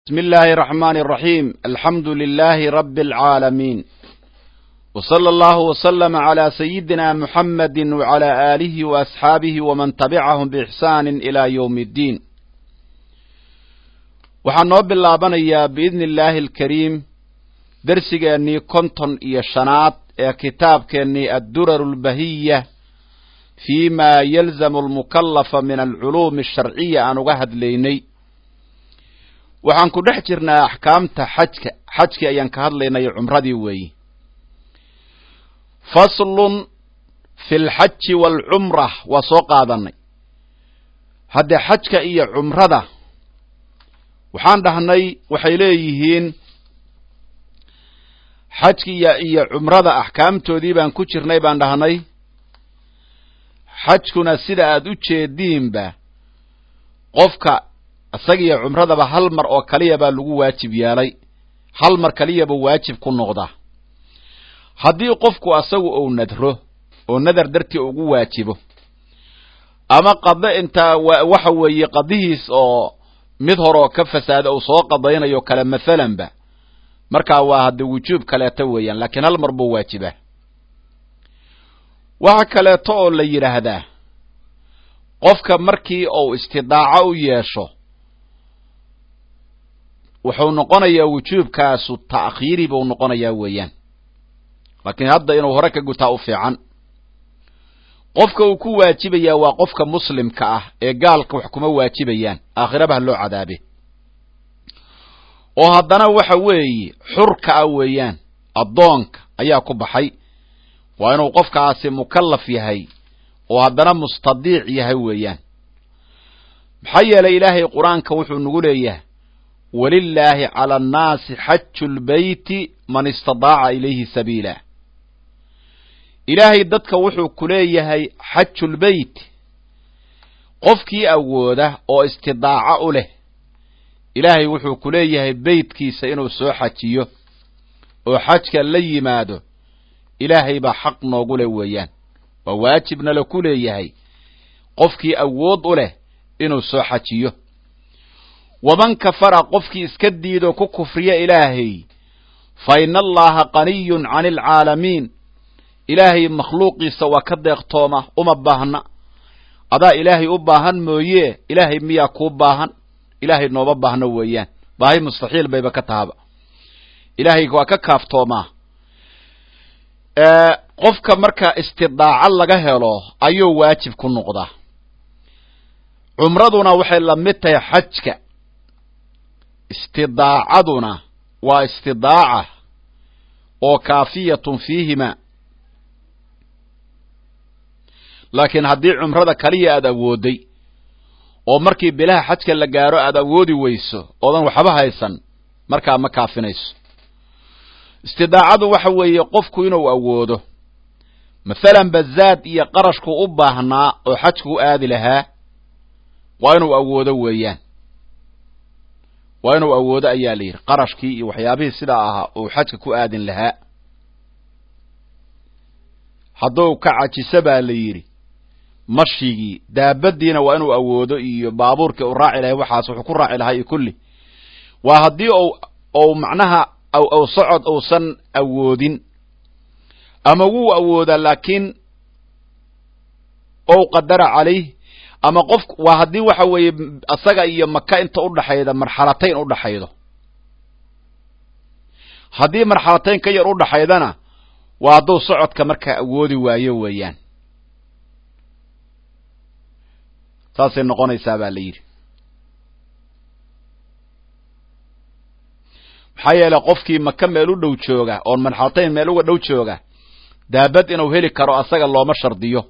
بسم الله الرحمن الرحيم الحمد لله رب العالمين وصلى الله وسلم على سيدنا محمد وعلى آله وأصحابه ومن تبعهم بإحسان إلى يوم الدين waxaan noo bilaabanayaa biidni illaahi alkariim dersigeennii konton iyo shanaad ee kitaabkeennii addurar albahiya fii ma yalzamu almukallafa min alculuumi asharciya aan uga hadlaynay waxaan ku dhex jirnaa axkaamta xajka xajkii ayaan ka hadlaynay cumradii weeyi faslun fi lxaji waalcumra waa soo qaadanay haddee xajka iyo cumrada waxaan dhahnay waxay leeyihiin xajkiya iyo cumrada axkaamtoodii baan ku jirnay baan dhahnay xajkuna sida aad u jeediinba qofka isagiyo cumradaba hal mar oo kaliya baa lagu waajib yeelay hal mar kaliyaba waajib ku noqda haddii qofku asagu uu nadro oo nadar dartii ugu waajibo ama qado intaa waxa weeye qadihiis oo mid horoo ka fasaada uu soo qadaynayo kale mathalanba markaa waa hadde wujuub kaleeto weeyaan laakiin hal mar buu waajibaa waxa kaleeto oo la yidhaahdaa qofka markii uu istidaaco u yeesho wuxuu noqonayaa wujuubkaasu ta'khiiri buu noqonayaa weeyaan laakiin hadda inuu hore ka gutaa u fiican qofka uu ku waajibayaa waa qofka muslimka ah ee gaalka wax kuma waajibayaan aakhirabaha loo cadaabe oo haddana waxa weeye xurka ah weeyaan addoonka ayaa ku baxay waa inuu qofkaasi mukallaf yahay oo haddana mustadiic yahay weeyaan maxaa yeelay ilaahay qur-aanka wuxuu nagu leeyahay walilaahi cala annaasi xaju lbeyti man istadaaca ilayhi sabiila ilaahay dadka wuxuu ku leeyahay xajulbeyt qofkii awooda oo istidaaco u leh ilaahay wuxuu ku leeyahay beytkiisa inuu soo xajiyo oo xajka la yimaado ilaahay baa xaq noogu leh weeyaan waa waajibna la ku leeyahay qofkii awood u leh inuu soo xajiyo waman kafara qofkii iska diidoo ku kufriya ilaahay fa ina allaha qaniyun cani alcaalamiin ilaahay makhluuqiisa waa ka deeqtooma uma baahna adaa ilaahay u baahan mooye ilaahay miyaa kuu baahan ilaahay nooma baahno weeyaan baahi mustaxiil bayba ka tahaba ilaahay waa ka kaaftoomaa qofka marka istidaaco laga helo ayuu waajib ku noqdaa cumraduna waxay la mid tahay xajka istidaacaduna waa istidaaca oo kaafiyatun fiihima laakiin haddii cumrada kaliya aad awooday oo markii bilaha xajka la gaaro aad awoodi weyso oodan waxba haysan markaa ma kaafinayso istidaacadu waxa weeye qofku inuu awoodo mathalan bazaad iyo qarashku u baahnaa oo xajku u aadi lahaa waa inuu awoodo weeyaan waa inuu awoodo ayaa la yidhi qarashkii iyo waxyaabihii sidaa ahaa uu xajka ku aadin lahaa hadduu ka cajiso baa la yidhi mashigii daabadiina waa inuu awoodo iyo baabuurkii u raaci lahay waxaas wuxuu ku raaci lahaa iyo kulli waa haddii ou macnaha ou socod uusan awoodin ama wuu awoodaa laakiin ou qadara calayh ama qof waa haddii waxa weeye isaga iyo maka inta udhaxayda marxalatayn udhaxaydo haddii marxalatayn ka yar udhaxaydana waa hadduu socodka markaa awoodi waayo weeyaan saasay noqonaysaa baa la yidhi maxaa yeelay qofkii maka meel u dhow jooga oon marxalatayn meel uga dhow jooga daabad inuu heli karo asaga looma shardiyo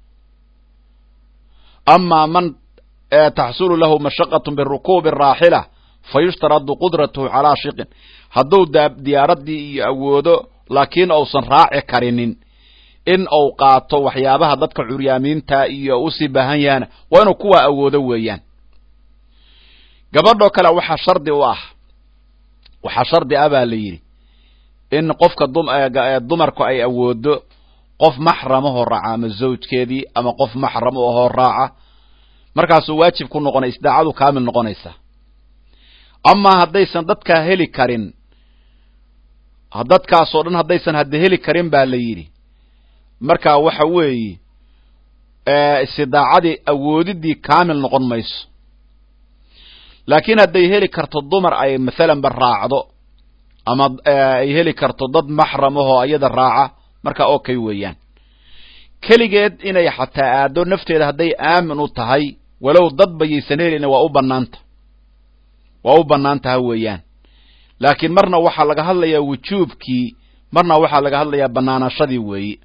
amaa man taxsulu lahu mashaqatu birukuubi raaxila fa yushtaradu qudratuhu calaa shiqin hadduu diyaaradii iyo awoodo laakiin uusan raaci karinin in uu qaato waxyaabaha dadka curyaamiinta iyo usii baahan yahana waa inuu kuwaa awoodo weeyaan gabadhoo kale waxaa shardi u ah waxaa shardi ah baa la yidhi in qofka dumarku ay awoodo qof maxramahoo raaca ama zawjkeedii ama qof maxram ahoo raaca markaasuu waajib ku noqonay isdaacadu kaamil noqonaysa amaa haddaysan dadkaa heli karin dadkaasoo dhan haddaysan hadda heli karin baa la yidhi markaa waxa weeye istidaacadii awoodidii kaamil noqon mayso laakiin hadday heli karto dumar ay mathalanba raacdo ama ay heli karto dad maxram ahoo iyada raaca markaa okay weeyaan keligeed inay xataa aado nafteeda hadday aamin u tahay walow dad bayaysan helina waa u banaanta waa u bannaan taha weeyaan laakiin marna waxaa laga hadlayaa wujuubkii marna waxaa laga hadlayaa bannaanashadii weeye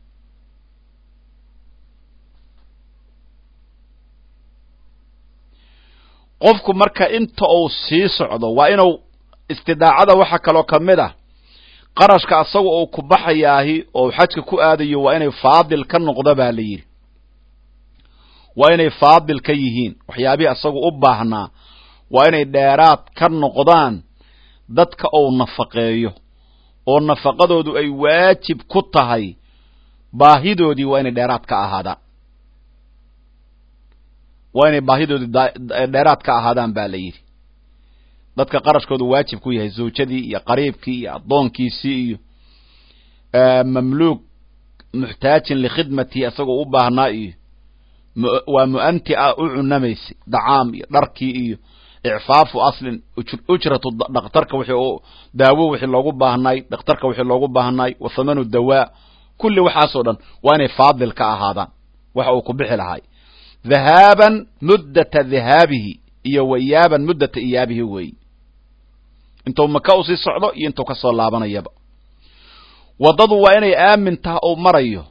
qofku marka inta uu sii socdo waa inuu istidaacada waxaa kaloo ka mid ah qarashka asaga uu ku baxayaahi oo xajka ku aadayo waa inay faadil ka noqdo baa la yidhi waa inay faadil ka yihiin waxyaabihii asagu u baahnaa waa inay dheeraad ka noqdaan dadka uu nafaqeeyo oo nafaqadoodu ay waajib ku tahay baahidoodii waa inay dheeraad ka ahaadaan waa inay baahidoodii dheeraad ka ahaadaan ba la yidhi dadka qarashkoodu waajib ku yahay zawjadii iyo qariibkii iyo addoonkiisii iyo mamluuk muxtaajin likhidmatihi isagoo u baahnaa iyo waa mu'anti a u cunamaysay dacaam iyo dharkii iyo icfaafu aslin ujratu dhakhtarka wixii daawo wixii loogu baahnaay dhakhtarka wixii loogu baahnaay wa thamanu dawaa kulli waxaasoo dhan waa inay faadil ka ahaadaan waxa uu ku bixi lahay dhahaaban muddata dhahaabihi iyo wayaaban muddata iyaabihi weeyi intuu maka usii socdo iyo intuu ka soo laabanayaba waddadu waa inay aamin taha uu marayo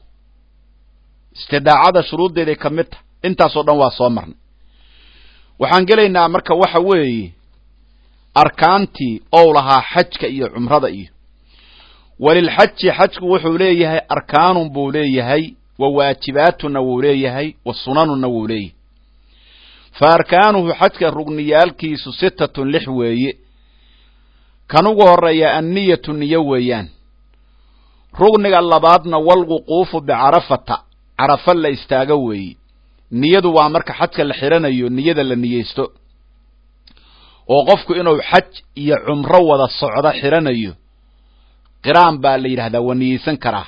istidaacada shuruuddeeday ka mid taha intaasoo dhan waa soo marnay waxaan gelaynaa marka waxa weeye arkaantii ou lahaa xajka iyo cumrada iyo walilxaji xajku wuxuu leeyahay arkaanun buu leeyahay wa waajibaatuna wuu leeyahay wa sunanuna wuu leeyahay fa arkaanuhu xajka rugniyaalkiisu sitatun lix weeye kan ugu horeeya anniyatu niyo weeyaan rugniga labaadna walwuquufu bicarafata carafa la istaago weeye niyadu waa marka xajka la xidhanayo niyada la niyeysto oo qofku inuu xaj iyo cumro wada socdo xidhanayo qiraan baa la yidhahdaa waa niyeysan karaa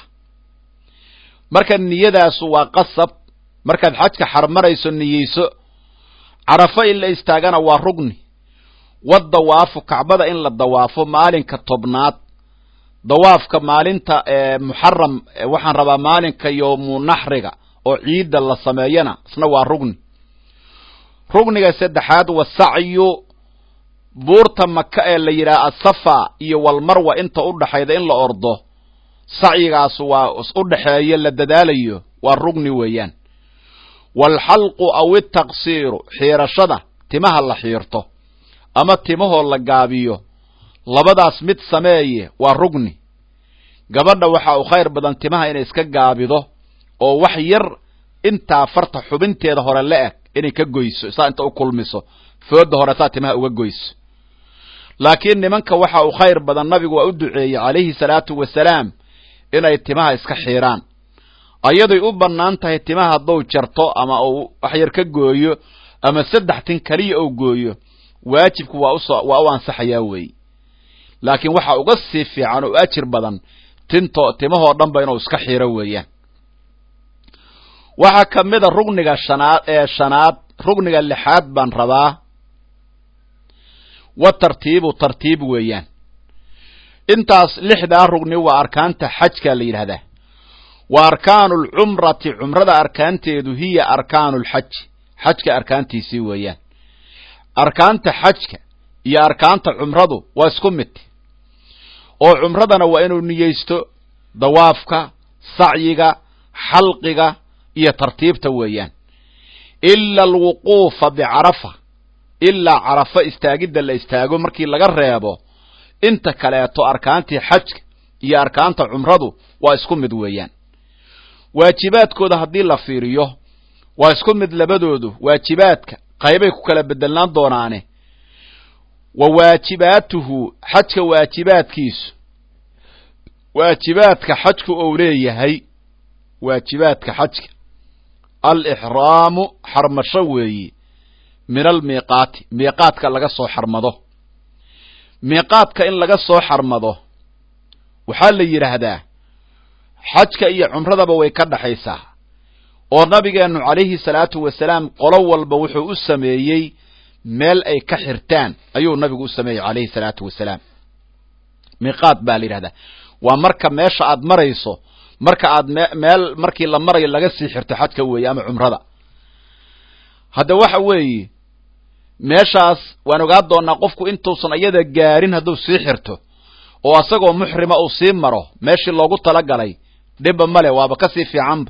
marka niyadaasu waa qasab markaad xajka xarmarayso niyeyso carafo in la istaagana waa rugni wadawaafu kacbada in la dawaafo maalinka tobnaad dawaafka maalinta muxaram waxaan rabaa maalinka yoomu naxriga oo ciidda la sameeyana isna waa rugni rugniga saddexaad wasacyu buurta maka ee la yidhaha asafa iyo walmarwa inta u dhaxayda in la ordo sacyigaasu waa u dhexeeyo la dadaalayo waa rugni weeyaan waalxalqu aw itaqsiiru xiirashada timaha la xiirto ama timahoo la gaabiyo labadaas mid sameeye waa rugni gabadha waxa uu khayr badan timaha inay iska gaabido oo wax yar intaa farta xubinteeda hore la eg inay ka goyso saa inta u kulmiso fooda hore saa timaha uga goyso laakiin nimanka waxa uu khayr badan nabigu waa u duceeyey calayhi salaatu wasalaam inay timaha iska xiiraan ayaday u bannaan tahay timaha hadduu jarto ama uu wax yar ka gooyo ama saddex tin keliya uu gooyo waajibku waa uso waa u ansaxayaa weey laakiin waxa uga sii fiican oo ajir badan tinto timahoo dhan ba inuu iska xiiro weeyaan waxaa ka mid a rugniga shanaad ee shanaad rugniga lixaad baan rabaa wa tartiibu tartiib weeyaan intaas lixdaa rugni waa arkaanta xajka la yidhahdaa wa arkaanu alcumrati cumrada arkaanteedu hiya arkaanu lxaji xajka arkaantiisii weeyaan arkaanta xajka iyo arkaanta cumradu waa isku mid oo cumradana waa inuu niyeysto dawaafka sacyiga xalqiga iyo tartiibta weeyaan ila alwuquufa bicarafa ilaa carafa istaagidda la istaago markii laga reebo inta kaleeto arkaantii xajka iyo arkaanta cumradu waa isku mid weeyaan waajibaadkooda haddii la fiiriyo waa isku mid labadoodu waajibaadka qaybay ku kala bedelnaan doonaane wa waajibaatuhu xajka waajibaadkiisu waajibaadka xajku ou leeyahay waajibaadka xajka alixraamu xarmasho weeyi min almiiqaati miiqaadka laga soo xarmado miiqaadka in laga soo xarmado waxaa la yidhaahdaa xajka iyo cumradaba way ka dhaxaysaa oo nabigeennu calayhi salaatu wasalaam qolo walba wuxuu u sameeyey meel ay ka xirtaan ayuu nabigu u sameeyey calayhi salaatu wasalaam miiqaad baa la yidhahdaa waa marka meesha aad marayso marka aad meel markii la marayo laga sii xirto xajka weeye ama cumrada hadda waxa weeye meeshaas waan ogaa doonaa qofku intuusan iyada gaarin hadduu sii xirto oo asagoo muxrima uu sii maro meeshii loogu talagalay dhibba male waaba kasii fiicanba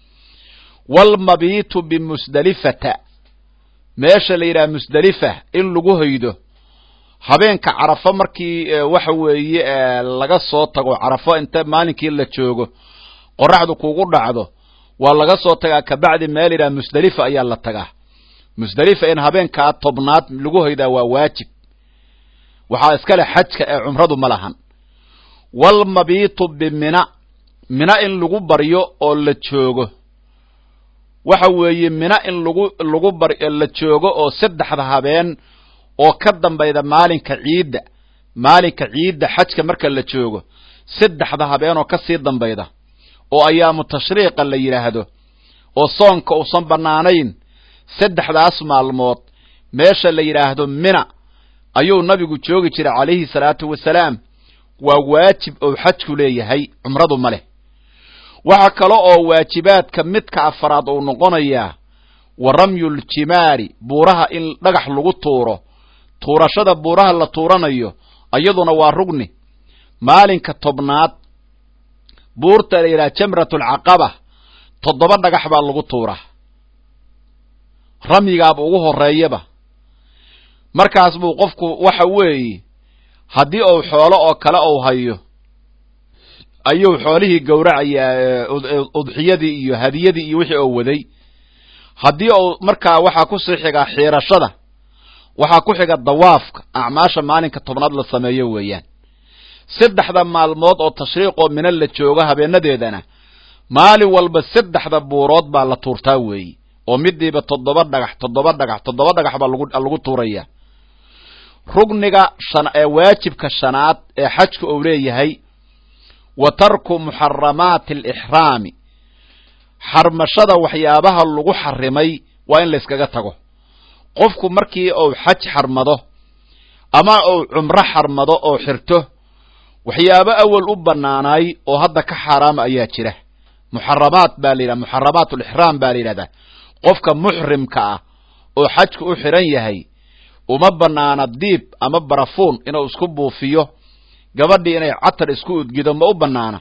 walmabiitu bimusdelifata meesha la yidhaha musdelifa in lagu hoydo habeenka carafo markii waxa weeye laga soo tago carafo inta maalinkii la joogo qoraxdu kugu dhacdo waa laga soo tagaa kabacdi meel yidhaha musdelifa ayaa la tagaa musdelifa in habeenkaa tobnaad lagu hoydaa waa waajib waxaa iskale xajka ee cumradu ma lahan walmabiitu bimina mina in lagu baryo oo la joogo waxa weeye mina in lagu lagu bar la joogo oo saddexda habeen oo ka dambayda maalinka ciidda maalinka ciidda xajka marka la joogo saddexda habeen oo kasii dambayda oo ayaamu tashriiqa la yidhaahdo oo soonka uusan bannaanayn saddexdaas maalmood meesha la yidhaahdo mina ayuu nabigu joogi jiray calayhi salaatu wasalaam waa waajib oo xajku leeyahay cumradu ma leh waxaa kale oo waajibaadka midka afaraad uu noqonayaa wa ramyuljimaari buuraha in dhagax lagu tuuro tuurashada buuraha la tuuranayo iyaduna waa rugni maalinka tobnaad buurta la yidhaha jamratulcaqaba toddoba dhagax baa lagu tuuraa ramyigaaba ugu horreeyaba markaas buu qofku waxa weeye haddii uu xoolo oo kale uu hayo ayuu xoolihii gowracayaa udxiyadii iyo hadiyadii iyo wixii oo waday haddii uu markaa waxaa kusii xigaa xiirashada waxaa ku xiga dawaafka acmaasha maalinka tobnaad la sameeyo weeyaan saddexda maalmood oo tashriiqoo mina la joogo habeenadeedana maalin walba saddexda buurood baa la tuurtaa weeye oo midiiba toddoba dhagax toddoba dhagax toddoba dhagax baa lagu tuuraya rugniga ee waajibka shanaad ee xajka uu leeyahay wa tarku muxaramaati alixraami xarmashada waxyaabaha lagu xarimay waa in layskaga tago qofku markii uu xaj xarmado ama uu cumro xarmado oo xirto waxyaabo awal u bannaanaay oo hadda ka xaaraama ayaa jira muxaramaat baa la yidhaha muxaramaat alixraam baa la yidhahdaa qofka muxrimka ah oo xajku u xiran yahay uma bannaana diib ama barafuun inuu isku buufiyo gabadhii inay catar isku udgido ma u bannaana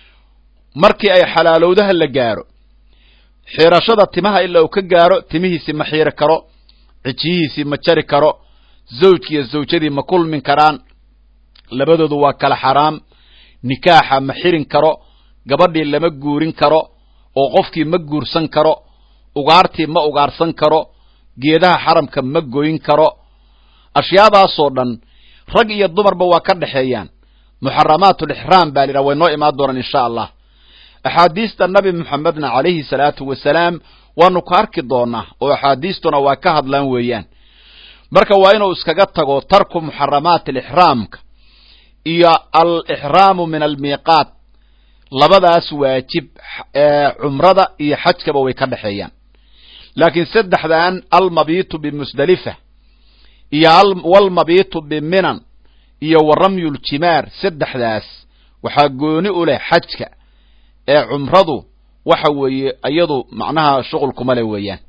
markii ay xalaalowdaha la gaaro xiirashada timaha ilaa uu ka gaaro timihiisii ma xiiri karo cijiyihiisii ma jari karo zawjkiiyo zawjadii ma kulmin karaan labadoodu waa kala xaraam nikaaxa ma xirin karo gabadhii lama guurin karo oo qofkii ma guursan karo ugaartii ma ugaarsan karo geedaha xaramka ma goyn karo ashyaadaasoo dhan rag iyo dumarba waa ka dhexeeyaan muxaramaatulixraam baa lidhaha way noo imaan doonaan insha allah axaadiista nabi moxamedna calayhi salaatu wasalaam waanu ka arki doonaa oo axaadiistuna waa ka hadlaan weeyaan marka waa inuu iskaga tago tarku muxaramaati alixraamka iyo alixraamu min almiiqaat labadaas waajib ee cumrada iyo xajkaba way ka dhexeeyaan laakiin saddexdan almabiitu bimusdelifa iyo walmabiitu biminan iyo wa ramyuljimaar saddexdaas waxaa gooni u leh xajka ee cumradu waxa weeye iyadu macnaha shuqulkuma le weeyaan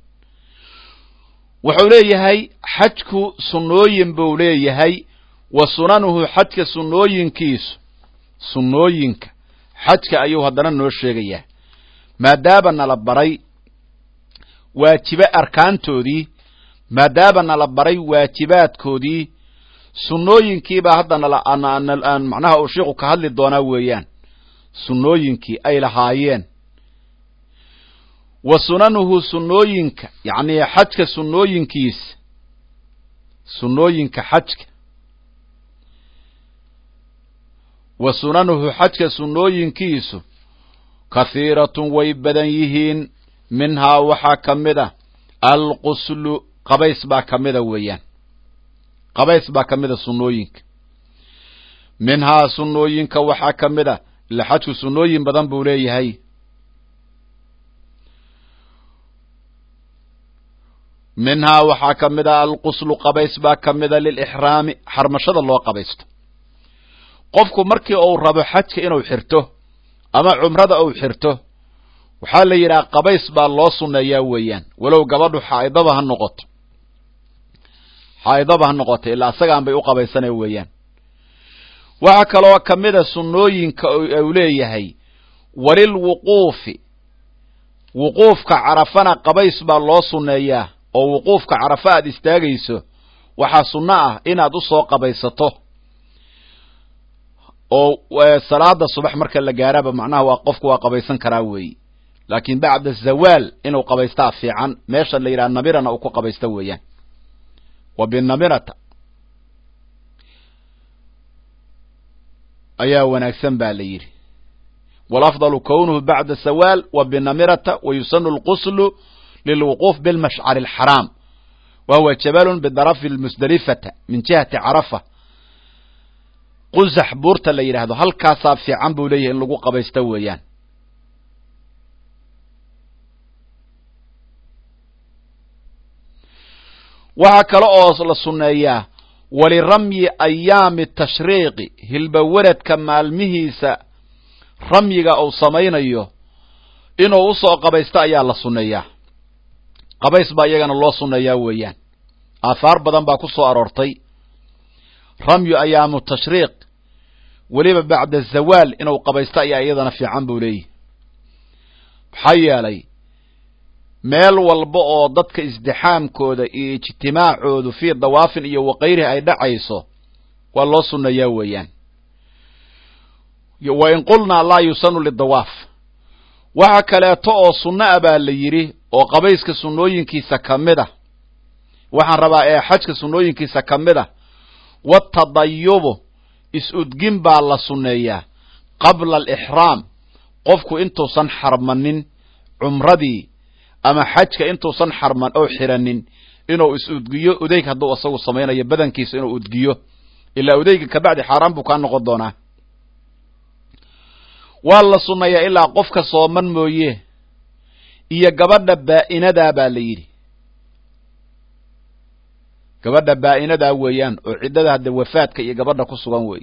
wuxuu leeyahay xajku sunnooyin buu leeyahay wa sunanuhu xajka sunnooyinkiisu sunnooyinka xajka ayuu haddana noo sheegayaa maadaaba nala baray waajibe arkaantoodii maadaaba nala baray waajibaadkoodii sunnooyinkiibaa hadda nala macnaha uu sheikhu ka hadli doonaa weeyaan sunnooyinkii ay lahaayeen wa sunanuhu sunnooyinka yacni xajka sunnooyinkiisa sunnooyinka xajka wa sunanuhu xajka sunnooyinkiisu kahiiratun way badan yihiin minhaa waxaa ka mid a alquslu qabays baa ka mida weeyaan qabays baa ka mida sunnooyinka minhaa sunnooyinka waxaa ka mid a ila xajku sunnooyin badan buu leeyahay minhaa waxaa ka mid a alquslu qabays baa ka mida lilixraami xarmashada loo qabaysto qofku markii uu rabo xajka inuu xirto ama cumrada uu xirto waxaa la yidhaha qabays baa loo sunneeyaa weeyaan walow gabadhu xaa'idaba ha noqoto xaa'idaba ha noqoto ilaa isagaan bay u qabaysanaya weeyaan waxaa kaloo ka mida sunnooyinka uu leeyahay walilwuquufi wuquufka carafana qabays baa loo sunneeyaa oo wuquufka carafa aad istaagayso waxaa sunno ah inaad u soo qabaysato oo salaada subax marka la gaaraba macnaha waa qofku waa qabaysan karaa weeyi laakiin bacda zawaal inuu qabaystaa fiican meesha la yidhaha namirana uu ku qabaysta weeyaan wa binamirata ayaa wanaagsan ba la yidhi walafdalu kownuhu bacda sawaal wa binamirata wa yusanu lquslu lilwuquuf bilmashcari alxaraam wa huwa jabalun bidarafi lmusdelifata min jihati carafa qusax buurta la yidhaahdo halkaasaa fiican buu leeyahay in lagu qabaysto weeyaan waxaa kale oo la sunneeyaa waliramyi ayaami tashriiqi hilbawaradka maalmihiisa ramyiga uu samaynayo inuu usoo qabaysto ayaa la sunneeyaa qabays baa iyagana loo sunneeyaa weeyaan aahaar badan baa ku soo aroortay ramyu ayaamu tashriiq weliba bacda zawaal inuu qabaysto ayaa iyadana fiican buu leeyahy maxaa yeelay meel walba oo dadka isdixaamkooda iyo ijtimaacoodu fii dawaafin iyo wakayrihi ay dhacayso waa loo sunneeyaa weeyaan wa in qulnaa laa yusanu lidawaaf waxa kaleeto oo sunno a baa la yidhi oo qabayska sunnooyinkiisa ka mid a waxaan rabaa ee xajka sunnooyinkiisa ka mid a watadayubu is-udgin baa la sunneeyaa qabla alixraam qofku intuusan xarmanin cumradii ama xajka intuusan xarman oo xiranin inuu is-udgiyo udeyg hadduu isagu samaynayo badankiisa inuu udgiyo ilaa udeyga kabacdi xaaraan buu kaa noqon doonaa waa la sunneeyaa ilaa qofka sooman mooye iyo gabadha baa'inadaa baa la yidhi gabadha baa'inadaa weeyaan oo ciddada hadde wafaadka iyo gabadha ku sugan wey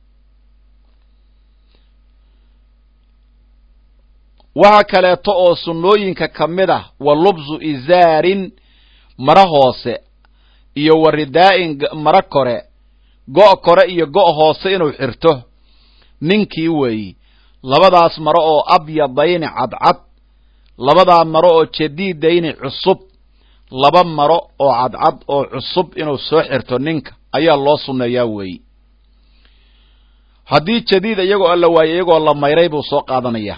waxa kaleeto oo sunnooyinka ka mid ah wa lubsu izaarin mara hoose iyo wa ridaa'in mara kore go' kore iyo go' hoose inuu xirto ninkii weeyi labadaas maro oo abyadayni cadcad labadaa maro oo jadiidayni cusub laba maro oo cadcad oo cusub inuu soo xirto ninka ayaa loo sunneeyaa weeyi haddii jadiid iyagoo alla waayo iyagoo la mayray buu soo qaadanayaa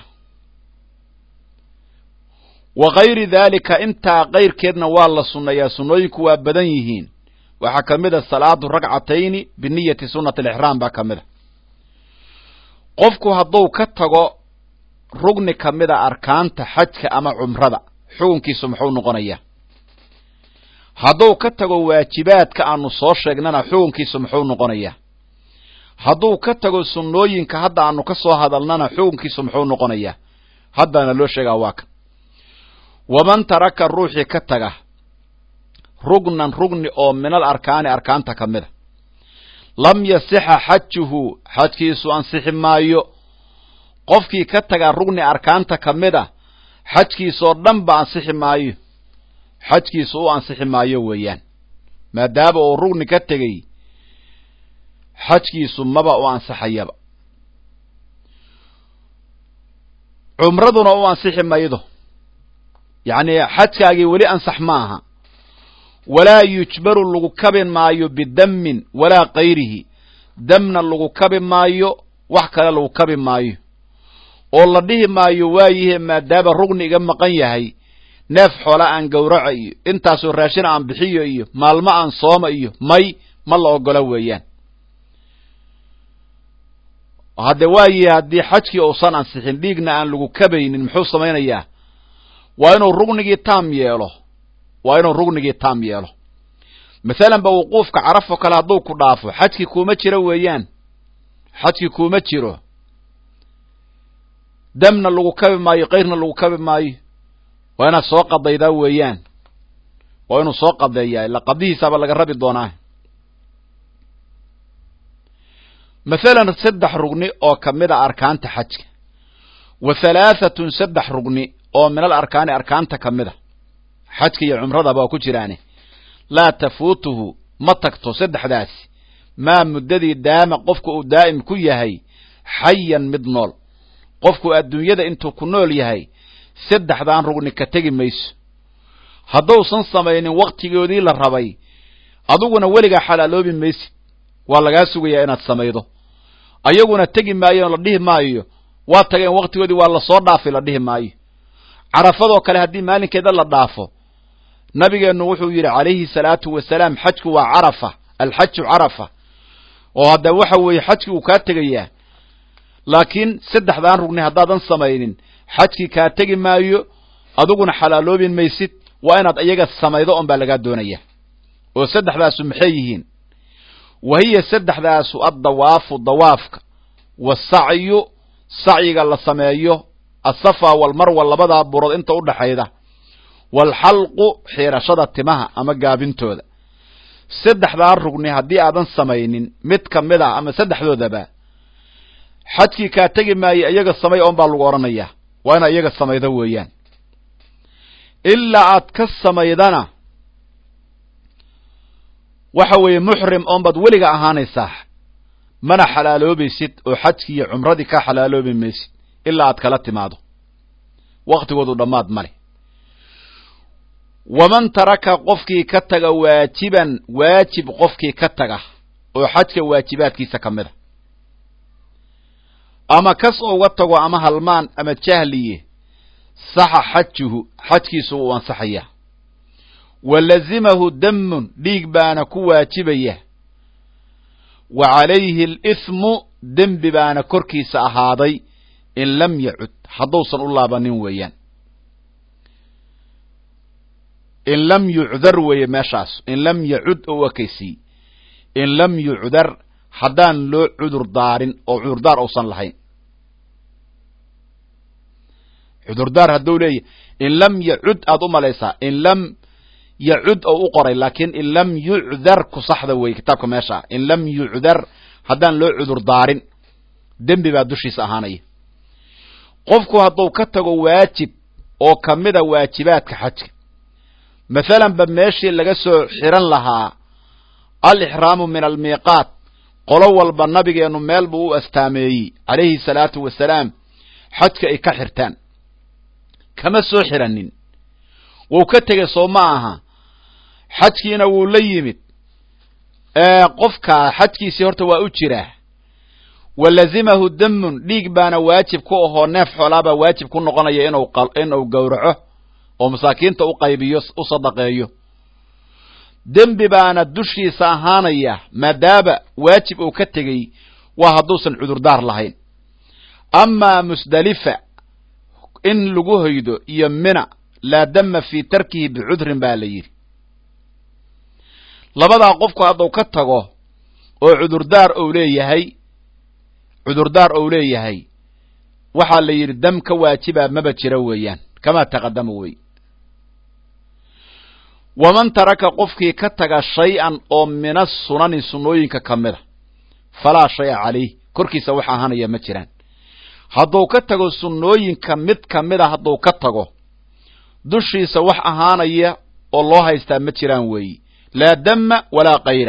wa kayri daalika intaa kayrkeedna waa la sunneeyaa sunnooyinku waa badan yihiin waxaa ka mid a salaatu ragcatayni biniyati sunnati alixraam baa ka mid a qofku hadduu ka tago rugni ka mid a arkaanta xajka ama cumrada xukunkiisu muxuu noqonayaa hadduu ka tago waajibaadka aanu soo sheegnana xukunkiisu muxuu noqonayaa hadduu ka tago sunnooyinka hadda aanu ka soo hadalnana xukunkiisu muxuu noqonayaa haddaana loo sheegaa waa kan waman taraka ruuxii ka taga rugnan rugni oo minal arkaani arkaanta ka mid a lam yasixa xajuhu xajkiisu ansixi maayo qofkii ka taga rugni arkaanta ka mid a xajkiisoo dhan ba ansixi maayo xajkiisu u ansixi maayo weeyaan maadaama uu rugni ka tegey xajkiisu maba u ansaxayaba cumraduna u ansixi maydo yacni xajkaagii weli ansax ma aha walaa yujbaru lagu kabi maayo bidamin walaa kayrihi damna lagu kabi maayo wax kale lagu kabi maayo oo la dhihi maayo waayihe maadaama rugni iga maqan yahay neef xoola aan gowraco iyo intaasoo raashin aan bixiyo iyo maalmo aan sooma iyo may ma la ogola weeyaan hadde waayihe haddii xajkii uusan ansixin dhiigna aan lagu kabaynin muxuu samaynayaa waa inuu rugnigii taam yeelo waa inuu rugnigii taam yeelo masalan ba wuquufka carafo kale hadduu ku dhaafo xajkii kuuma jiro weeyaan xajkii kuuma jiro damna lagu kabi maayo kayrna lagu kabi maayo waa inaad soo qadaydaa weeyaan waa inuu soo qadeeyaa ila qadihiisaaba laga rabi doonaa mathalan saddex rugni oo ka mid a arkaanta xajka wa halaahatun saddex rugni oo min al arkaani arkaanta ka mid a xajka iyo cumradaba waa ku jiraane laa tafuutuhu ma tagto saddexdaasi maa muddadii daama qofku uu daa'im ku yahay xayan mid nool qofku adduunyada intuu ku nool yahay saddexdaan rugni ka tegi mayso hadduusan samaynin wakhtigoodii la rabay adiguna weligaa xalaaloobi maysid waa lagaa sugayaa inaad samaydo ayaguna tegi maayo la dhihi maayo waa tageen wakhtigoodii waa lasoo dhaafay la dhihi maayo carafadoo kale haddii maalinkeeda la dhaafo nabigeennu wuxuu yidhi calayhi salaatu wasalaam xajku waa carafa alxaju carafa oo hadda waxa weeye xajkii uu kaa tegayaa laakiin saddexdaan rugni haddaadan samaynin xajkii kaa tegi maayo adiguna xalaaloobin maysid waa inaad iyaga samaydo on baa lagaa doonaya oo saddexdaasu maxay yihiin wa hiya saddexdaasu addawaafu dawaafka wasacyu sacyiga la sameeyo asafa walmarwa labadaa burood inta u dhaxayda waalxalqu xiirashada timaha ama gaabintooda saddexdaa rugni haddii aadan samaynin mid ka mid ah ama saddexdoodaba xajkii kaa tegi maayo iyaga samay oon baa lagu odhanayaa waa inaad iyaga samaydo weeyaan ilaa aad ka samaydana waxa weeye muxrim oon baad weliga ahaanaysaa mana xalaaloobaysid oo xajkii iyo cumradii ka xalaaloobi maysid ilaa aad kala timaado waktigoodu dhammaad male waman taraka qofkii ka taga waajiban waajib qofkii ka taga oo xajka waajibaadkiisa ka mid a ama kas uga tago ama halmaan ama jahliye saxa xajuhu xajkiisu wuu ansaxayaa wa lazimahu damun dhiig baana ku waajibaya wa calayhi alithmu dembi baana korkiisa ahaaday in lam yacud hadduusan u laabanin weeyaan in lam yucdar weeye meeshaas in lam yacud oo ekaysiy in lam yucdar haddaan loo cudur daarin oo cudurdaar uusan lahayn cudurdaar hadduu leeyahy in lam yacud aad u malaysaa in lam yacud oo u qoray laakiin in lam yucdar ku saxda weeye kitaabka meesha in lam yucdar haddaan loo cudur daarin dembi baa dushiisa ahaanaya qofku hadduu ka tago waajib oo ka mida waajibaadka xajka mathalan ba meeshii laga soo xiran lahaa alixraamu min almiiqaat qolo walba nabigeennu meel buu u astaameeyey calayhi salaatu wasalaam xajka ay ka xirtaan kama soo xiranin wuu ka tegey soo ma aha xajkiina wuu la yimid qofkaa xajkiisii horta waa u jiraa wa lazimahu damun dhiig baana waajib ku ahoo neef xoolaabaa waajib ku noqonaya inuu inuu gowraco oo masaakiinta u qaybiyo u sadaqeeyo dembi baana dushiisa ahaanaya maadaama waajib uu ka tegey waa hadduusan cudurdaar lahayn amaa musdalifa in lagu hoydo iyo mina laa dama fii tarkihi bicudrin baa la yidhi labadaa qofku hadduu ka tago oo cudurdaar ou leeyahay cudurdaar ou leeyahay waxaa la yidhi dam ka waajibaa maba jira weeyaan kamaa taqadama wey waman taraka qofkii ka taga shay-an oo min asunani sunnooyinka ka mida falaa shaya calayh korkiisa wax ahaanaya ma jiraan hadduu ka tago sunnooyinka mid ka mida hadduu ka tago dushiisa wax ahaanaya oo loo haystaa ma jiraan weeyi laa dama walaa kayra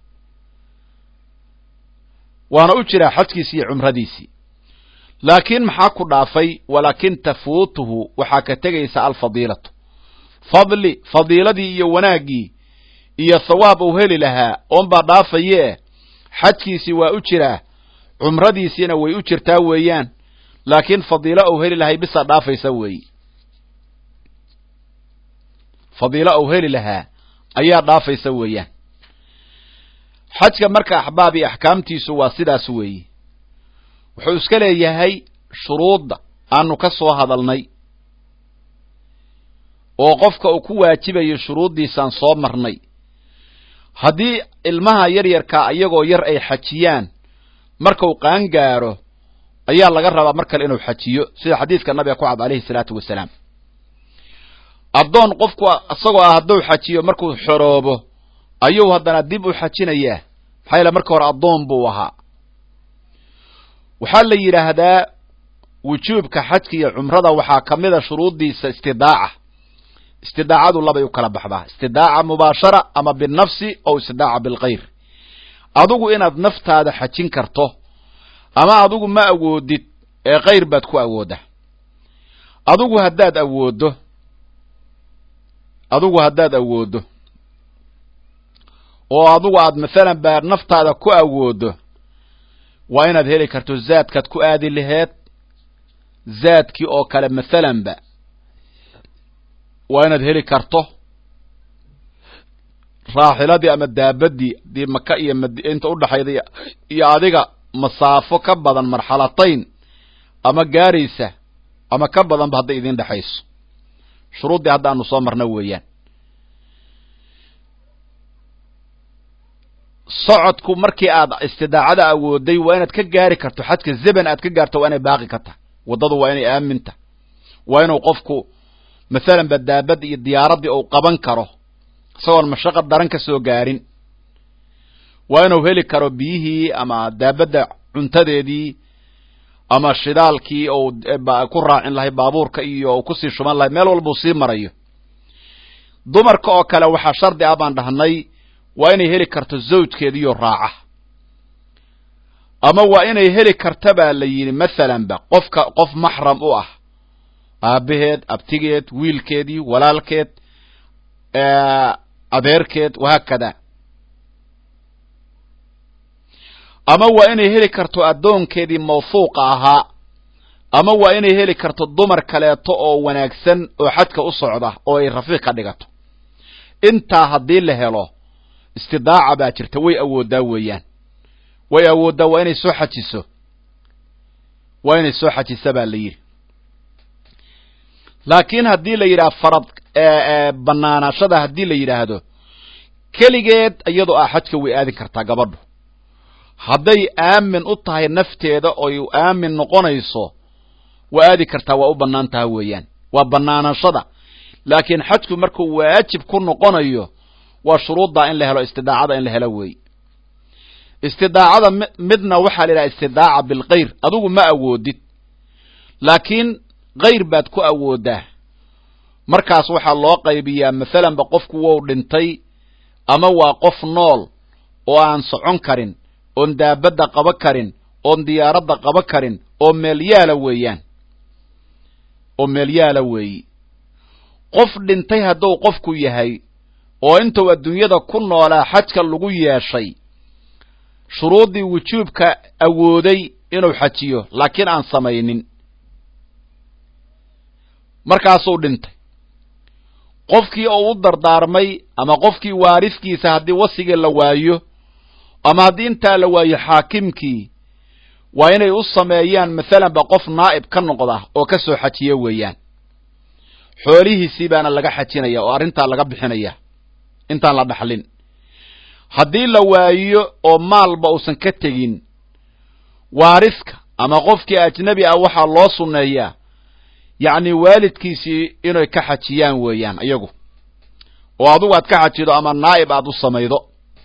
waana u jiraa xajkiisii iyo cumradiisii laakiin maxaa ku dhaafay walaakin tafuutuhu waxaa ka tegaysa alfadiilatu fadli fadiiladii iyo wanaaggii iyo thawaab uu heli lahaa oonbaa dhaafayee xajkiisii waa u jiraa cumradiisiina way u jirtaa weeyaan laakiin fadiilo uu heli lahay bisaa dhaafaysa weeyi fadiilo uu heli lahaa ayaa dhaafaysa weeyaan xajka marka axbaab iyo axkaamtiisu waa sidaas weeyi wuxuu iska leeyahay shuruudda aanu ka soo hadalnay oo qofka uu ku waajibayo shuruuddiisaan soo marnay haddii ilmaha yaryarkaa iyagoo yar ay xajiyaan markuu qaangaaro ayaa laga rabaa mar kale inuu xajiyo sida xadiiska nabiga ku cad alayhi salaatu wasalaam addoon qofku isagoo ah hadduu xajiyo markuu xoroobo ayuu haddana dib u xajinayaa maxaa yaele marka hore addoon buu ahaa waxaa la yidhaahdaa wujuubka xajka iyo cumrada waxaa ka mid a shuruuddiisa istidaaca istidaacadu labay u kala baxdaa istidaaca mubaashara ama binafsi oo istidaaca bilkayr adigu inaad naftaada xajin karto ama adigu ma awoodid ee kayr baad ku awoodda adigu haddaad awooddo adigu haddaad awooddo oo adigu aad masalan baa naftaada ku awooddo waa inaad heli karto zaadkaad ku aadi laheed zaadkii oo kale masalanba waa inaad heli karto raaxiladii ama daabadii dii maka iyo mad inta udhaxayda iyo adiga masaafo ka badan marxalatayn ama gaaraysa ama ka badanba hadday idin dhexayso shuruuddii hadda aanu soo marna weeyaan socodku markii aad istidaacada awooday waa inaad ka gaari karto xajka zeban aad ka gaarto waa inay baaqi ka tahay waddadu waa inay aaminta waa inuu qofku masalan ba daabad iyo diyaaraddii uu qaban karo isagoon mashaqa daran ka soo gaarin waa inuu heli karo biyihii ama daabadda cuntadeedii ama shidaalkii ou ku raacin lahay baabuurka iyo u kusii shuban lahay meel walbuu sii marayo dumarka oo kale waxaa shardi ah baan dhahnay waa inay heli karto zawjkeediiyo raaca ama waa inay heli karta baa la yidhi masalanba qofka qof maxram u ah aabbaheed abtigeed wiilkeedii walaalkeed adeerkeed wahaakada ama waa inay heli karto addoonkeedii mawfuuqa ahaa ama waa inay heli karto dumar kaleeto oo wanaagsan oo xajka u socda oo ay rafiiq ka dhigato intaa haddii la helo istidaaca baa jirta way awooddaa weeyaan way awooddaa waa inay soo xajiso waa inay soo xajisa baa la yidhi laakiin haddii la yidhaha farad banaanaashada haddii la yidhaahdo keligeed iyadoo ah xajka way aadin kartaa gabadhu hadday aamin u tahay nafteeda oy aamin noqonayso waa aadi kartaa waa u bannaan taha weeyaan waa banaanaashada laakiin xajku markuu waajib ku noqonayo waa shuruuddaa in la helo istidaacada in la helo weey istidaacada midna waxaa la yidhaha istidaaca bilkayr adigu ma awoodid laakiin kayr baad ku awooddaa markaas waxaa loo qaybiyaa masalanba qofku wou dhintay ama waa qof nool oo aan socon karin oon daabadda qaba karin oon diyaaradda qaba karin oo meelyaala weeyaan oo meelyaala weeyi qof dhintay hadduu qofku yahay oo intuu adduunyada ku noolaa xajka lagu yeeshay shuruuddii wujuubka awooday inuu xajiyo laakiin aan samaynin markaasuu dhintay qofkii uu u dardaarmay ama qofkii waarifkiisa haddii wasigii la waayo ama haddii intaa la waayo xaakimkii waa inay u sameeyaan masalanba qof naa'ib ka noqda oo ka soo xajiya weeyaan xoolihiisii baana laga xajinaya oo arrintaa laga bixinaya intaan la dhaxlin haddii la waayo oo maalba uusan ka tegin waariska ama qofkii ajnebi ah waxaa loo sunneeyaa yacni waalidkiisii inay ka xajiyaan weeyaan iyagu oo adigu aad ka xajido ama naa'ib aad u samaydo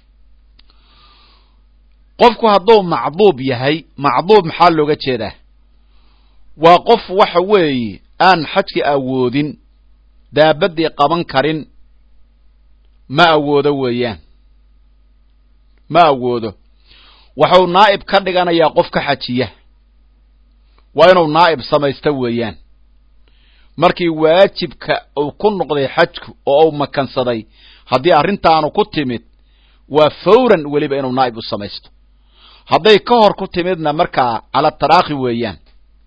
qofku hadduu macduub yahay macduub maxaa looga jeedaa waa qof waxa weeye aan xajka awoodin daabaddii qaban karin ma awoodo weeyaan ma awoodo waxuu naa'ib ka dhiganayaa qof ka xajiya waa inuu naa'ib samaysta weeyaan markii waajibka uu ku noqday xajku oo uu makansaday haddii arrintaanu ku timid waa fawran weliba inuu naa'ib u samaysto hadday ka hor ku timidna markaa cala taraakhi weeyaan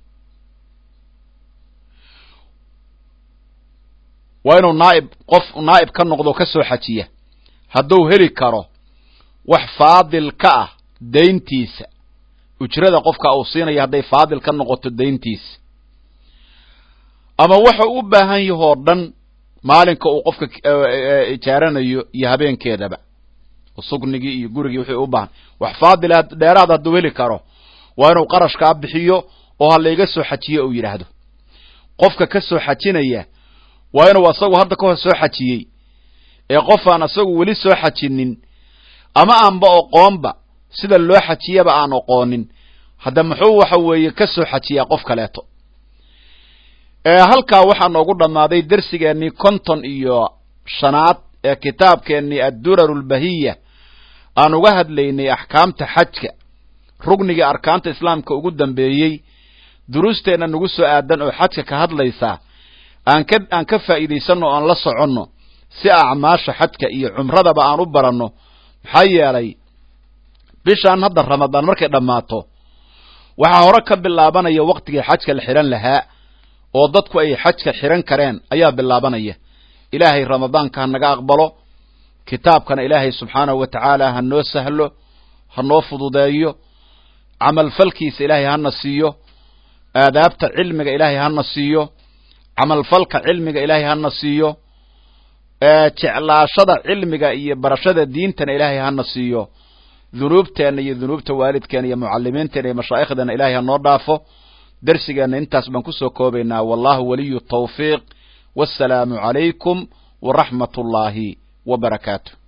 waa inuu naa'ib qof naa'ib ka noqdo ka soo xajiya hadduu heli karo wax faadil ka ah dayntiisa ujrada qofka uu siinaya hadday faadil ka noqoto dayntiisa ama waxa u baahan yahoo dhan maalinka uu qofka ijaaranayo iyo habeenkeedaba sugnigii iyo gurigii wixii u baahan wax faadila dheeraad hadduu heli karo waa inuu qarashkaa bixiyo oo ha layga soo xajiyo uu yidhaahdo qofka ka soo xajinaya waa inuu asagu hadda ka hor soo xajiyey ee qof aan asagu weli soo xajinin ama aanba oqoonba sida loo xajiyaba aan oqoonin hadda muxuu waxa weeye ka soo xajiyaa qof kaleeto halkaa waxaa noogu dhammaaday dersigeennii konton iyo shanaad ee kitaabkeennii addurar lbahiya aan uga hadlaynay axkaamta xajka rugniga arkaanta islaamka ugu dambeeyey duruusteenna nagu soo aadan oo xajka ka hadlaysaa aan ka aan ka faa'iidaysanno o aan la soconno si acmaasha xajka iyo cumradaba aan u baranno maxaa yeelay bishaan hadda ramadaan markay dhammaato waxaa hore ka bilaabanaya waktigii xajka la xidhan lahaa oo dadku ay xajka xidhan kareen ayaa bilaabanaya ilaahay ramadaanka ha naga aqbalo kitaabkana ilaahay subxaanahu wa tacaala ha noo sahlo ha noo fududeeyo camalfalkiisa ilaahay hana siiyo aadaabta cilmiga ilaahay hana siiyo camalfalka cilmiga ilaahay hana siiyo jeclaashada cilmiga iyo barashada diintana ilaahay hana siiyo dunuubteenna iyo dunuubta waalidkeena iyo mucalimiinteena iyo mashaaikhdana ilaahay ha noo dhaafo dersigeenna intaas baan kusoo koobaynaa wallahu waliyu tawfiiq wassalaamu calaykum waraxmat ullaahi wa barakaatu